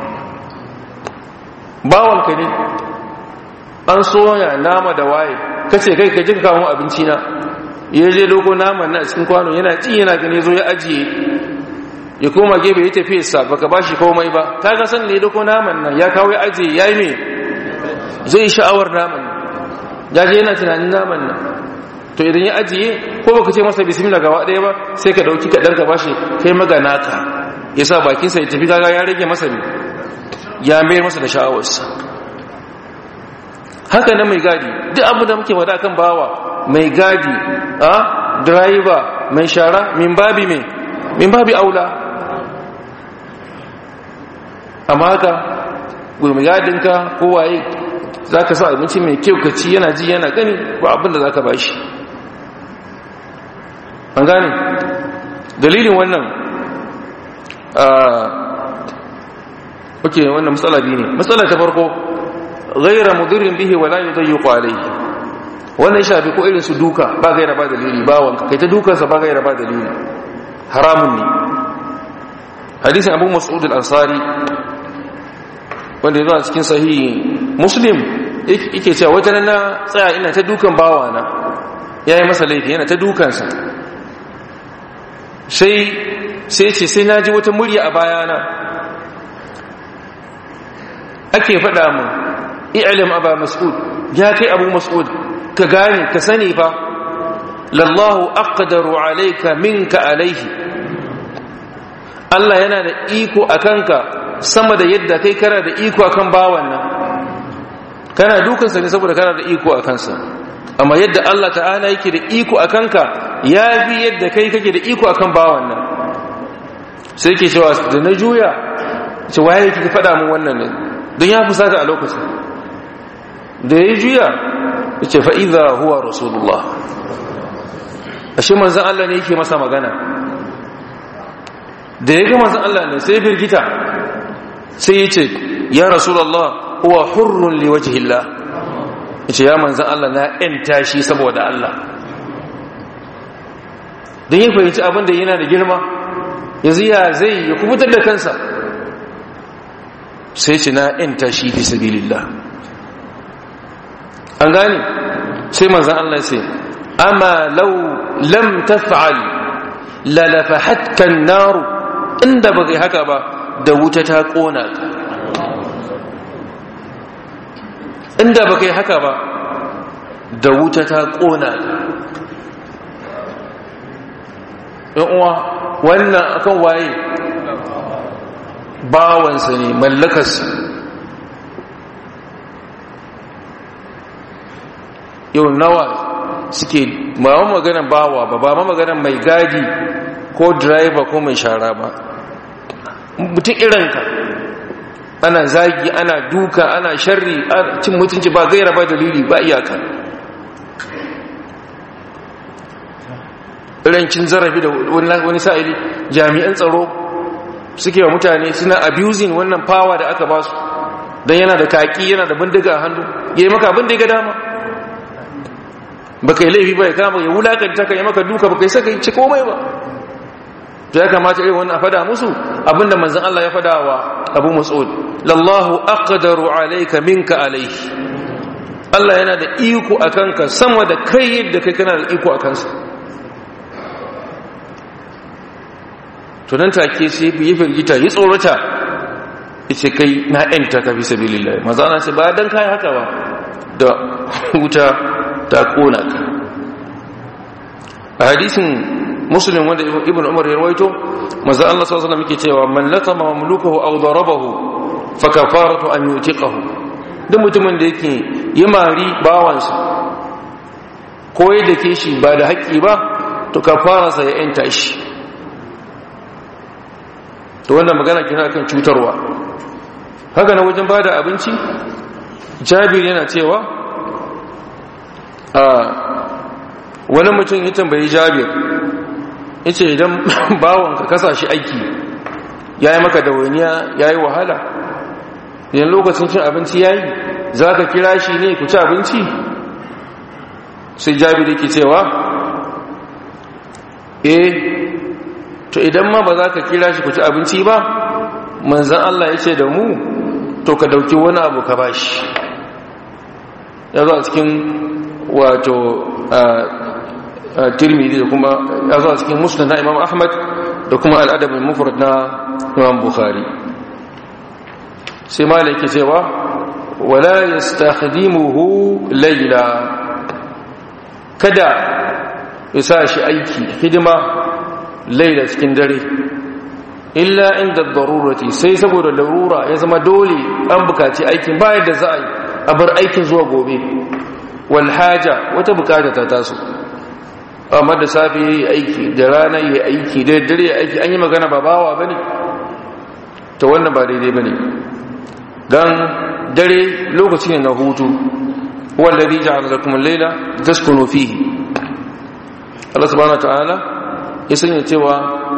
bawon ka ne an soya nama da waye kace kai ka jika kawo abinci na ya je dogo naman na cikin kwano yana ci yana gani zo ya ajiye ya koma gebe ya tafi sa baka bashi komai ba kaga san ne dogo naman nan ya kawo ya ajiye yayi me zai sha'awar naman ya je yana tunanin naman nan to idan ya ajiye ko baka ce masa bismillah gaba daya ba sai ka dauki kadan ka bashi kai magana ka yasa bakin sa ya tafi kaga ya rage masa ne ya mayar masa da sha'awarsa haka na mai gadi duk abu da muke wada kan bawa mai gadi a driver mai shara min babi mai min babi aula amma haka mai gadinka ko waye za ka sa abinci mai kyau ka ci yana ji yana gani ba abin da za ka bashi an gane dalilin wannan ok wannan matsala biyu ne matsala ta farko gaira mudirin bihi wala yudayyiqu alayhi wannan shafi ko irin su duka ba gaira ba dalili ba wanka kai ta dukansa ba gaira ba dalili haramun ne hadisin abu mas'ud al-ansari wanda ya zo a cikin sahihi muslim yake cewa wata na tsaya ina ta dukan bawana ya yi masa laifi yana ta dukansa sai sai ce sai na ji wata murya a bayana ake faɗa mu i'alim aba mas'ud ya kai abu mas'ud ka gane ka sani fa lallahu aqdaru alayka minka alayhi Allah yana da iko akanka sama da yadda kai kana da iko akan bawan nan kana dukansa ne saboda kana da iko akan sa amma yadda Allah ta'ala yake da iko akanka ya fi yadda kai kake da iko akan bawan nan sai ke cewa da na juya ce waye yake faɗa mun wannan ne don ya fusata a lokacin da ya juya ya ce fa'iza huwa rasulullah ashe manzan Allah ne yake masa magana da ya ga manzan Allah ne sai birgita sai ya ce ya rasulullah huwa hurrun liwajihillah ya ce ya manzan Allah na ‘yanta shi saboda Allah don ya fahimci abin da yana da girma yanzu ya zai ya kubutar da kansa sai ce na ‘yanta shi fi sabilillah an gane sai manzan Allah sai amma lau lam taf'al lalafahatka naru inda ba kai haka ba da wuta ta kona ka inda ba kai haka ba da wuta ta kona ka uwa wannan akan waye bawansa ne mallakarsa yau nawa suke ba ma maganan bawa ba ba ma maganan mai gadi ko driver ko mai shara ba mutum irinka ana zagi ana duka ana sharri cin mutunci ba gaira ba dalili ba iyaka irancin zarafi da wani sa'ili jami'an tsaro suke wa mutane suna abusing wannan power da aka ba su don yana da kaki yana da bindiga a hannu ya yi maka bindiga dama ba ka yi laifi ba ya kama ya wulakanta ka yi maka duka ba ka yi saka ci komai ba ya kamata irin wannan a fada musu abinda manzan Allah ya fada wa abu mas'ud lallahu aqdaru alayka minka alayhi Allah yana da iko a kanka sama da kai yadda kai kana da iko a kansa to nan take sai yi firgita yi tsorata yace kai na yanta ka fi sabilillah manzo ana ce ba dan kai haka ba da wuta ta kona ka a hadisin muslim wanda ibn umar ya rawaito manzo Allah sallallahu alaihi wasallam yake cewa man latama mamlukahu aw darabahu fa kafaratu an yutiqahu duk mutumin da yake yi mari bawansa ko ya dake shi ba da haƙƙi ba to kafararsa ya yanta shi to wannan magana kina kan cutarwa haka na wajen bada abinci jabir yana cewa a wani mutum ya tambayi jabir ya ce idan bawonka kasa shi aiki ya yi maka dawainiya ya yi wahala idan lokacin cin abinci ya yi za ka kira shi ne ku ci abinci sai jabir yake cewa eh to idan ma ba za ka kira shi ku ci abinci ba manzan Allah ya ce da mu to ka dauki wani abu ka bashi ya zo a cikin wato tirmidhi da kuma ya zo a cikin musnad na imam ahmad da kuma al'adab al-mufrad na imam bukhari sai malaki cewa wala yastakhdimuhu layla kada ya sa shi aiki hidima laila cikin dare illa inda darurati sai saboda larura ya zama dole an bukaci aikin bayan da za a yi a bar aikin zuwa gobe wal haja wata bukata ta taso amma da safe yayi aiki da rana yayi aiki da dare yayi aiki an yi magana ba bawa bane to wannan ba daidai bane dan dare lokaci ne na hutu wallazi ja'ala lakum al-layla taskunu fihi Allah subhanahu wa ta'ala ya sanya cewa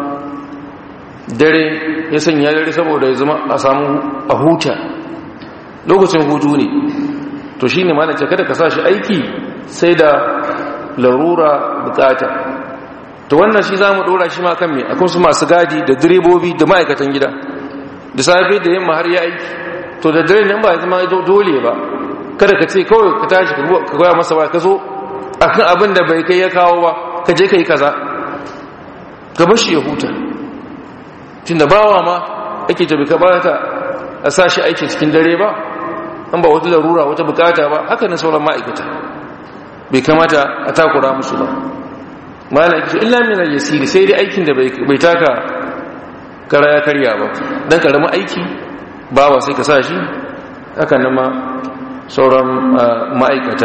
dare ya sanya dare saboda ya zama a samu a huta lokacin hutu ne to shi ne mana ce kada ka sa shi aiki sai da larura bukata to wannan shi za mu dora shi ma kan mai akwai su masu gadi da direbobi da ma'aikatan gida da safe da yamma har ya aiki to da dare nan ba ya zama dole ba kada ka ce kawai ka tashi ka goya masa ba ka zo akan abin da bai kai ya kawo ba ka je ka yi kaza ka bashi ya huta tunda bawa ma ake tabi ka bata a sa shi aiki cikin dare ba an ba wata larura wata bukata ba haka na sauran ma'aikata bai kamata a takura musu ba ma'ana ake illa min al-yasiri sai dai aikin da bai taka kara ya karya ba dan karamin aiki bawa sai ka sa shi haka nan ma sauran ma'aikata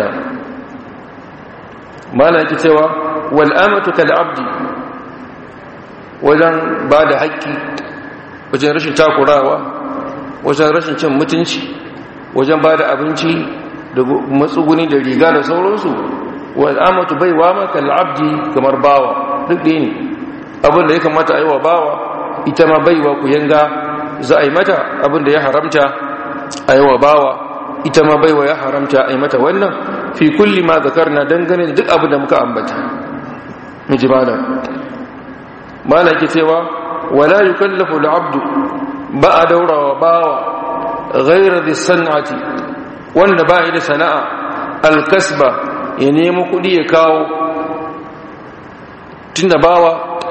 ma'ana ake cewa wal amatu kal abdi wajen ba da haƙƙi wajen rashin takurawa wajen rashin cin mutunci wajen ba da abinci da matsuguni da riga da sauransu amatu bai wa maka al'abdi kamar bawa duk da ne abinda ya kamata a yi wa bawa ita ma baiwa ku yanga za a yi mata abinda ya haramta a yi wa bawa ita ma baiwa ya haramta a yi mata wannan fi kulli ma zakar na dangane da duk abin da muka ambata miji malam malam ke cewa wala yukallafu al'abdu ba a daurawa bawa ghairar da sana'ati wanda ba da sana'a alkasba ya nemo kudi ya kawo tun da bawa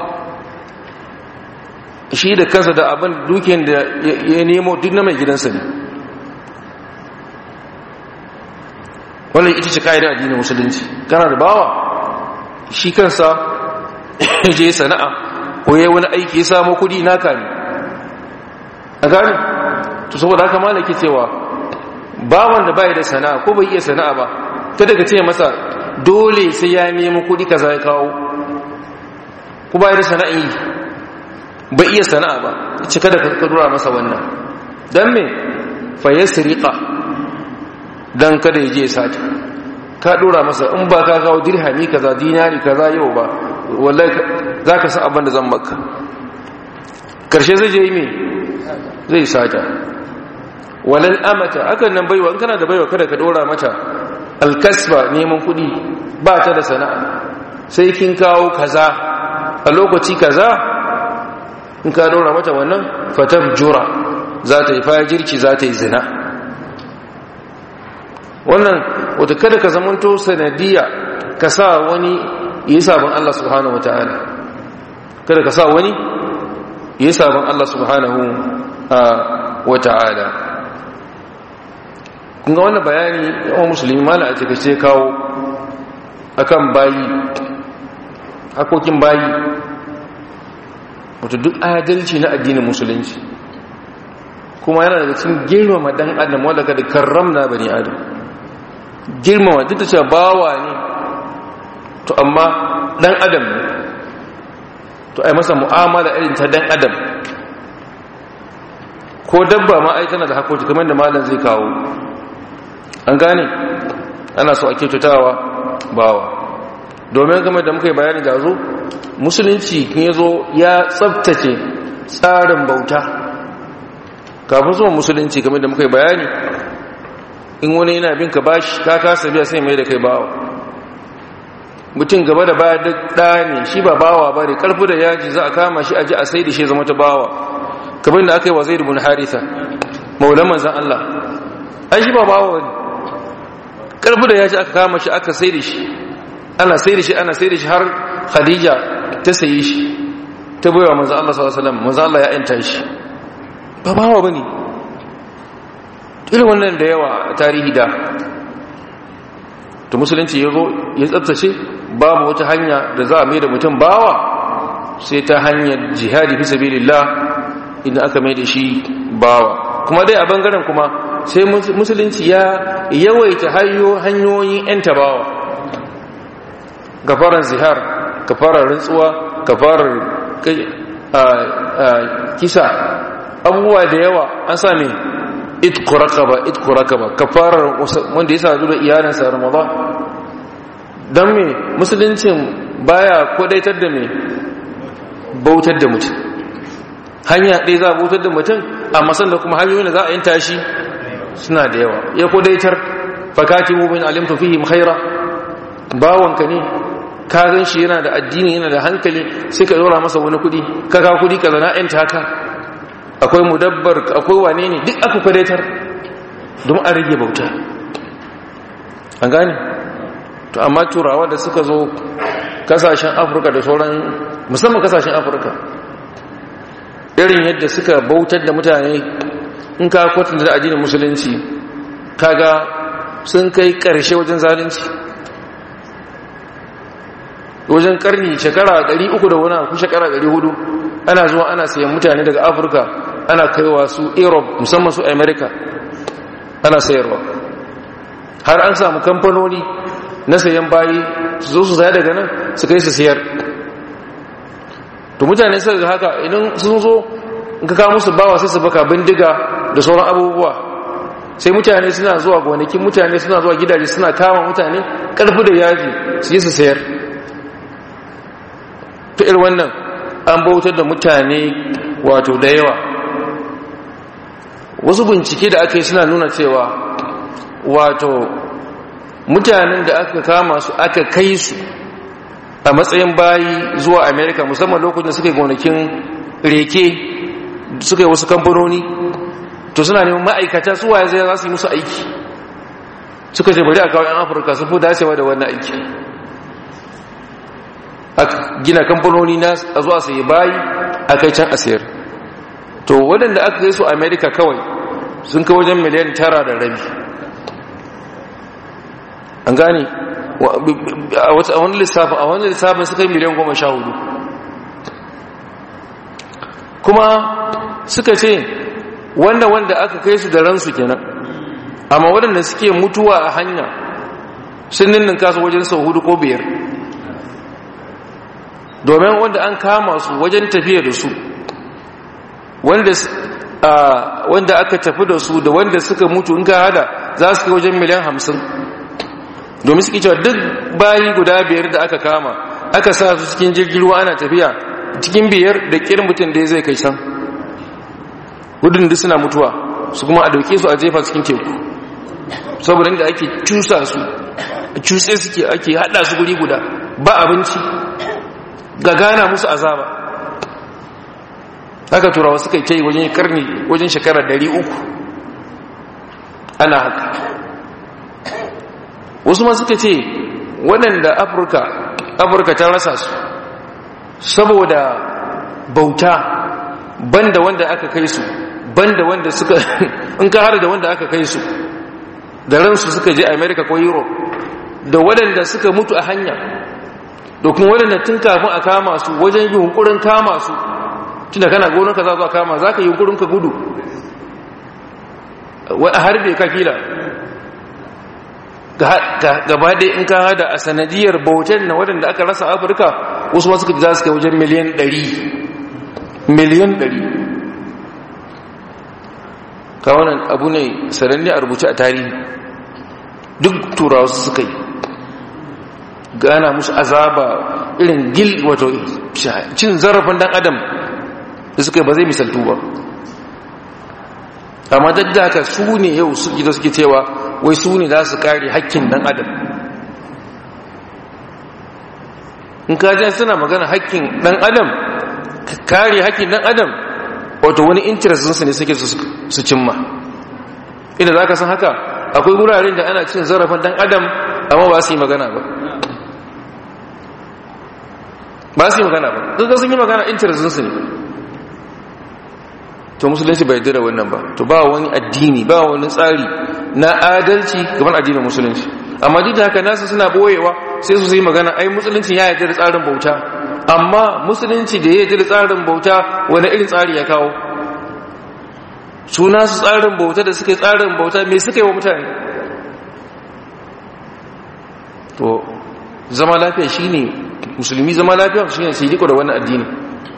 shi da kansa da abin dukiyar da ya nemo duk na mai gidansa ne wannan ita ce ka'idar addinin musulunci kana da bawa shi kansa ya je sana'a ko ya wani aiki ya samu kudi naka ne a gani to saboda haka malaki cewa bawan da bai da sana'a ko bai iya sana'a ba kada ka ce masa dole sai ya nemi kudi kaza ya kawo ko bai da sana'a yi bai iya sana'a ba ce kada ka dora masa wannan dan me fa yasriqa dan kada ya je sati ka dora masa in ba ka kawo dirhami kaza dinari kaza yau ba wallahi zaka san abin da zan maka karshe zai je yi me zai sata walal amata akan nan baiwa in kana da baiwa kada ka dora mata alkasba neman kudi ba ta da sana'a sai kin kawo kaza a lokaci kaza in ka dora mata wannan fatabjura za ta yi fajirci za ta yi zina wannan wata kada ka zamanto sanadiya ka sa wani yi sabon Allah subhanahu wataala kada ka sa wani yi sabon Allah subhanahu wata'ala kunga wannan bayani yawan musulmi mala a cikace kawo akan bayi hakokin bayi wato duk adalci na addinin musulunci kuma yana daga cikin girmama dan adam wanda kada karramna bani adam girmama duk da cewa bawa ne to amma dan adam ne to ai masa mu'amala irin ta dan adam ko dabba ma ai tana da hakoki kamar da malam zai kawo an gane ana so a kyautatawa bawa domin game da muka yi bayani da zo musulunci ya zo ya tsabtace tsarin bauta kafin zuwa musulunci game da muka yi bayani in wani yana bin ka bashi ka kasa biya sai mai da kai bawa mutum gaba da baya duk ɗaya ne shi ba bawa ba ne ƙarfi da yaji za a kama shi aji a sai da shi zama ta bawa kamar da aka yi wa zai rubun haritha maulan manzan Allah ai shi ba bawa ne ƙarfi da yaji aka kama shi aka sai da shi ana sai da shi ana sai da shi har khadija ta sayi shi ta baiwa manzan Allah sallallahu alaihi wasallam manzan Allah ya yanta shi ba bawa bane irin wannan da yawa tarihi da to musulunci ya zo ya tsabtace babu wata hanya da za a mai da mutum bawa sai ta hanyar jihadi fi sabilillah idan aka mai da shi bawa kuma dai a bangaren kuma sai musulunci ya yawaita hanyoyin 'yan tabawa gafarar zihar gafarar rantsuwa gafarar kisa abubuwa da yawa an sami itku rakaba itku rakaba kafarar wanda ya sadu da iyalinsa ramadan don me musuluncin baya kodaitar da me bautar da mutum hanya ɗaya za a bautar da mutum amma sanda kuma hanyoyin da za a yin tashi suna da yawa ya kodaitar fakati mubin alimtu fihim khaira bawanka ne ka gan shi yana da addini yana da hankali sai ka dora masa wani kudi ka ka kudi ka zana yan taka akwai mudabbar akwai wane ne duk aka kwadaitar don a rage bauta an gane to amma turawa da suka zo kasashen afirka da sauran musamman kasashen afirka irin yadda suka bautar da mutane in ka kwatanta da addinin musulunci kaga sun kai karshe wajen zalunci wajen karni shekara 300 da wani ku shekara 400 ana zuwa ana sayan mutane daga afirka ana kaiwa su europe musamman su america ana sayarwa har an samu kamfanoni na sayan bayi su zo su saya daga nan su kai su sayar to mutane suka ga haka idan sun zo in ka kawo musu bawa sai su baka bindiga da sauran abubuwa sai mutane suna zuwa gonakin mutane suna zuwa gidaje suna kama mutane karfi da yaji su yi su sayar ta irin wannan an bautar da mutane wato da yawa wasu bincike da aka yi suna nuna cewa wato mutanen da aka kama su aka kai su a matsayin bayi zuwa america musamman lokacin da suka yi gonakin reke suka yi wasu kamfanoni to suna neman ma'aikata su waye zai za su yi musu aiki suka ce bari a kawo 'yan afirka sun fi dacewa da wannan aiki aka gina kamfanoni na a zuwa sai bayi a kai can a sayar to waɗanda aka kai su america kawai sun kai wajen miliyan tara da rabi an gane a wani lissafin a wani lissafin suka yi miliyan goma sha hudu kuma suka ce wanda wanda aka kai su da ransu kenan amma waɗanda suke mutuwa a hanya sun ninnin kasu wajen sau hudu ko biyar domin wanda an kama su wajen tafiya da su wanda aka tafi da su da wanda suka mutu in ka hada za su kai wajen miliyan hamsin domin suke cewa duk bayi guda biyar da aka kama aka sa su cikin jirgin ruwa ana tafiya cikin biyar da kir mutum da zai kai can gudun da suna mutuwa su kuma a dauke su a jefa cikin teku saboda inda ake cusa su cuse suke ake hada su guri guda ba abinci ga gana musu azaba haka turawa suka yi wajen karni wajen shekara uku ana haka wasu ma suka ce waɗanda afirka afirka ta rasa su saboda bauta banda wanda aka kai su banda wanda suka in ka hada da wanda aka kai su da ransu suka je america ko europe da waɗanda suka mutu a hanya da kuma waɗanda tun kafin a kama su wajen yunkurin kama su tunda kana gonarka za zuwa kama za ka yi yunkurin ka gudu a harbe ka kila gaba ɗaya in ka hada a sanadiyar bautan na waɗanda aka rasa afirka wasu masu kaji za su kai wajen miliyan ɗari miliyan ɗari kawanan abu ne sananne a rubuce a tarihi duk turawa su suka yi gana musu azaba irin gil wato cin zarafin dan adam da suka ba zai misaltu ba amma da haka su ne yau suke da suke cewa wai su ne za su kare hakkin dan adam in kajen suna magana hakkin dan adam kare hakkin dan adam wato wani interestinsu ne suke su cimma inda za ka san haka akwai wuraren da ana cin zarafin dan adam amma ba su yi magana ba ba su yi magana ba duk da sun yi magana interestinsu ne to musulunci bai dira wannan ba to ba wani addini ba wani tsari na adalci gaban addinin musulunci amma duk da haka nasu suna boyewa sai su yi magana ai musulunci ya yarda da tsarin bauta amma musulunci da ya yarda da tsarin bauta wani irin tsari ya kawo suna su tsarin bauta da suka yi tsarin bauta me suka yi wa mutane to zama lafiya shine musulmi zama lafiya shine su yi da wannan addini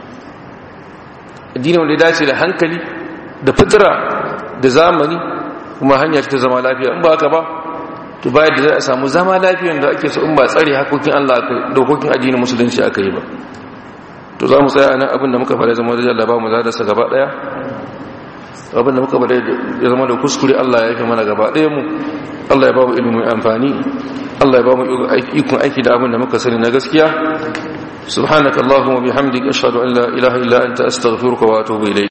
addini wanda ya dace da hankali da fitira da zamani kuma hanya ta zama lafiya in ba haka ba to bayan da za a samu zama lafiyan da ake so in ba tsare hakokin Allah aka dokokin addinin musulunci aka yi ba to za mu tsaya nan abin da muka fara zama da Allah ba mu zada sa gaba daya abin da muka fara ya zama da kuskure Allah ya yi mana gaba daya mu Allah ya ba mu ilimin amfani Allah ya ba mu ikon aiki da abin da muka sani na gaskiya سبحانك اللهم وبحمدك أشهد أن لا إله إلا أنت أستغفرك وأتوب إليك